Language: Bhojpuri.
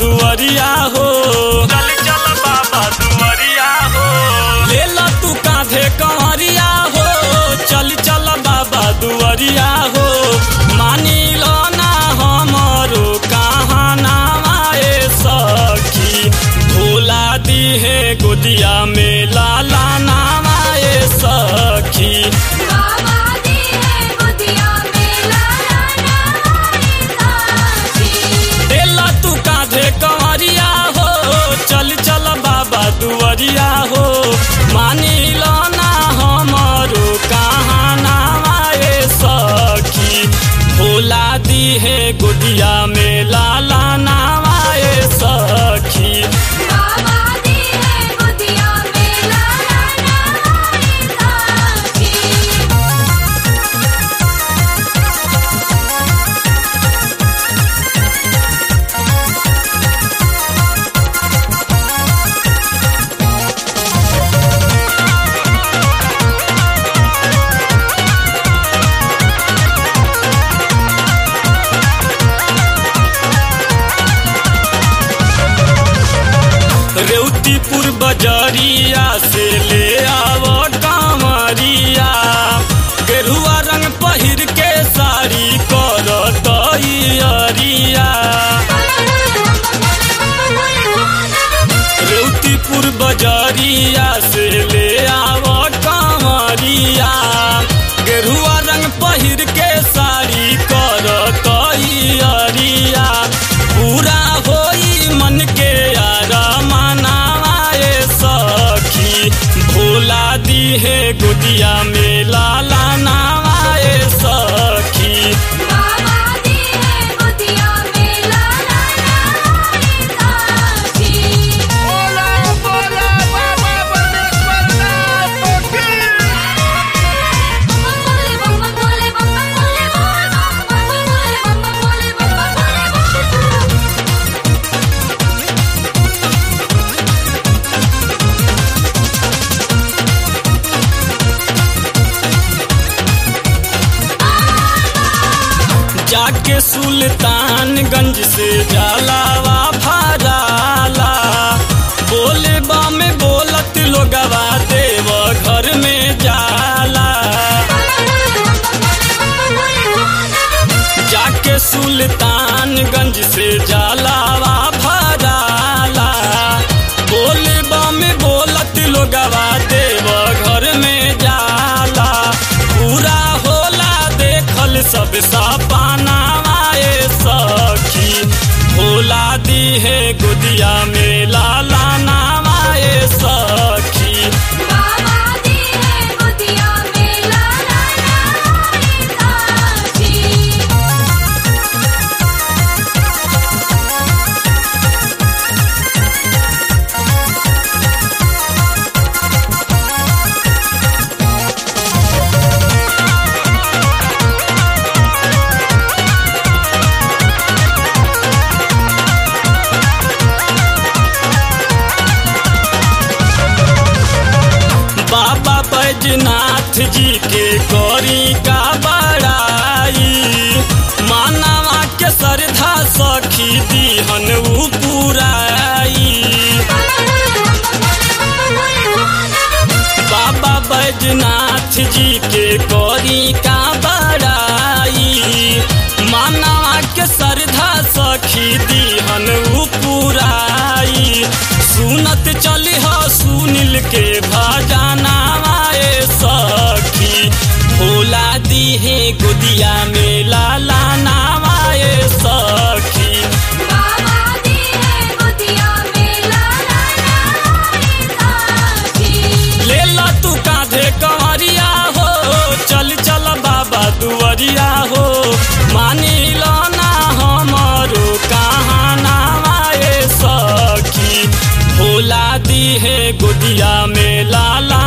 दुआरिया हो चल चल बाबा दुआरिया हो ले ला तू कांधे कंवरिया हो चल चल बाबा दुआरिया हो मानी लो ना हमरो कहानाए सखी भोला दी है गोदिया में लाला नामाए सखी बाबा दी है गोदिया में लाला नामाए साखी देला तू कांधे कंवरिया हो चल चल बाबा दुआरिया हो मानी लो ना हमरो कहानाए सखी भोला दी है गोदिया में लाला नामाए सखी बाबा दी है गोदिया में लाला नामाए साखी रेवतीपुर बजरिया से ले आव कांवरिया गेरुआ रंग पहिर के साड़ी कर तैयारिया रेवतीपुर बजरिया से ले आव कांवरिया गेरुआ रंग पहिर के साड़ी कर तैयारिया पूरा होई मन के यार मनाए सखी भोला दी है गोदिया में लाला नामाए सखी बाबा दी है गोदिया में लाला नामाए साखी बोले बम बोले बम बोले बम बोले बम बोले बम बोले बम जाके सुल्तानगंज से जलावा भराला बोले बा में बोलत लोगवा देव घर में जाला जाके सुल्तानगंज से जलावा भराला बोले बा में बोलत लोगवा देव घर में जाला पूरा होला देखल सब सपनाए सखी भोला दी है गुदिया में लाला नामाए सखी बाबा दी है गोदिया में लाला नामाए साखी बाबा बैजनाथ जी के गौरी का बड़ाई मानवा के श्रद्धा सखी दीहन उ पुराई बाबा बैजनाथ जी के गौरी का बड़ाई मानवा के श्रद्धा सखी दीहन उ पुराई सुनत चली हो सुनील के भजनाए सखी भोला दी है गुदिया में लाला नामाए सखी बाबा दी है गोदिया में लाला नामाए साखी ले ला तू कांधे कंवरिया हो चल चल बाबा दुआरिया हो मानी लो ना हमरो कहानाए सखी भोला दी है गोदिया में लाला